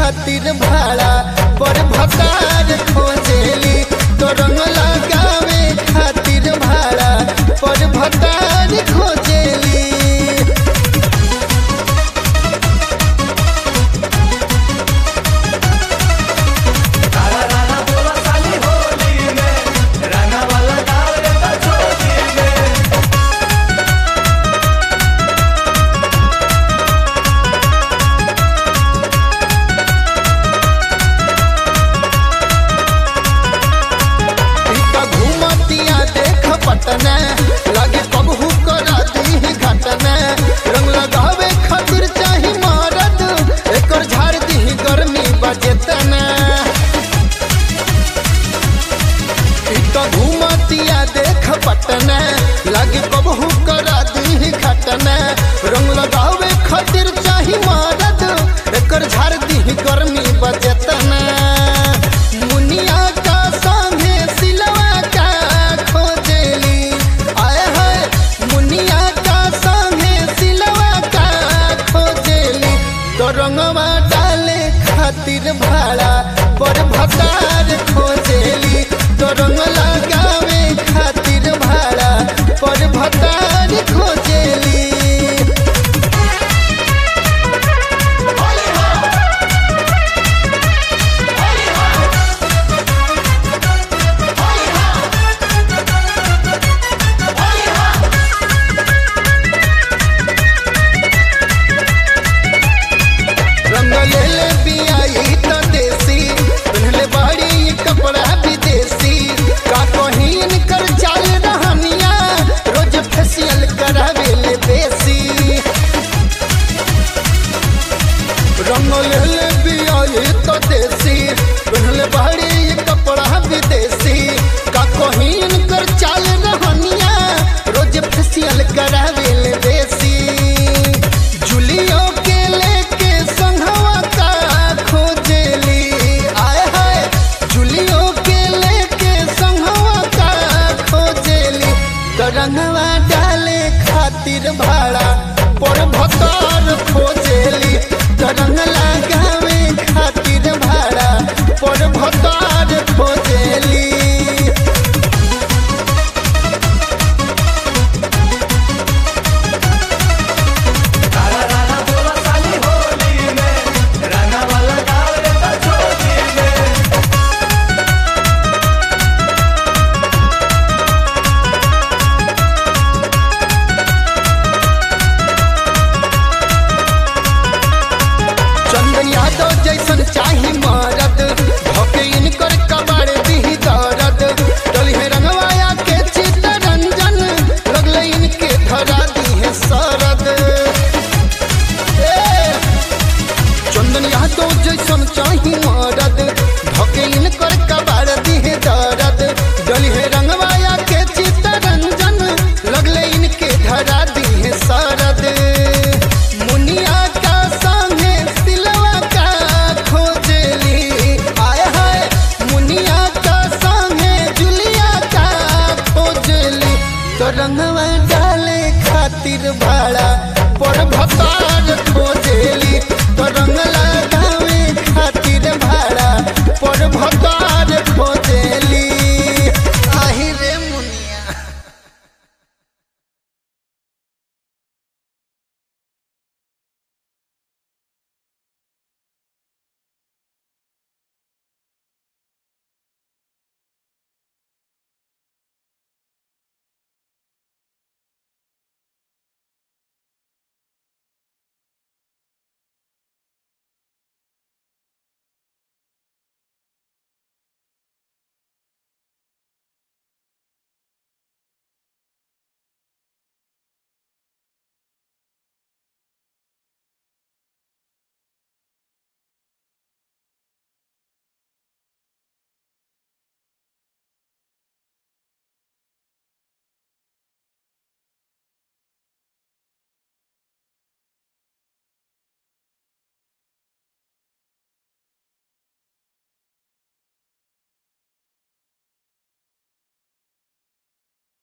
खातिर भाड़ा पर भतार खोजेली तो रंग लगावे खातिर भाड़ा पर भतार खोजेली काला राना बोला साली होली में रंगा वाला डाल देता चोली में टीका घूमतिया देख पटना लगे कबहू करा दी घटना रंग लगावे खातिर चाही मरद एकर झाड़ दी गर्मी बजेतना टीका घूमतिया देख पटना लगे कबहू करा दी घटना रंग लगावे खातिर चाही मरद एकर झाड़ दी गर्मी बजेतना मुनिया का संगे सिलवा का खोजेली आए हाय मुनिया का संगे सिलवा का खोजेली तो रंगवा डाले खातिर भाड़ा पर भतार खोजेली तो रंग लगावे खातिर भाड़ा पर भतार खोजेली रंग ले ले बियाई त देसी पहनले बाड़ी ये कपड़ा विदेशी का कहीन कर चाल रहनिया रोज फेशियल करावे ले बेसी रंग ले ले बियाई त देसी पहनले बाड़ी ये कपड़ा विदेशी का कहीन कर चाल रहनिया रोज फेशियल करावे ले बेसी जुलियो के लेके संघवा का खोजेली आए हाय जुलियो के लेके संघवा का खोजेली तो रंगवा डाले खातिर भाड़ा पर भतार खोजेली तो रंग लगावे खातिर भाड़ा पर भतार खोजेली काला राना बोला साली होली में रंगा वाला डाल देता चोली में चंदन यादव जैसन चाही मरद भके इनकर कबाड़ दी दरद डली है रंगवाया के चितरंजन लगले इनके धरा दी है सरद ए, चंदन यादव जैसन चाही मरद भके इनकर कबाड़ दी है दरद डली है रंगवाया के चितरंजन लगले इनके धरा दी है सरद मुनिया का संगे सिलवा का खोजेली आए हाय मुनिया का संगे जुलिया का खोजेली तो रंगवा डाले खातिर भाड़ा पर भतार खोजेली तो रंग लगावे खातिर भाड़ा पर भतार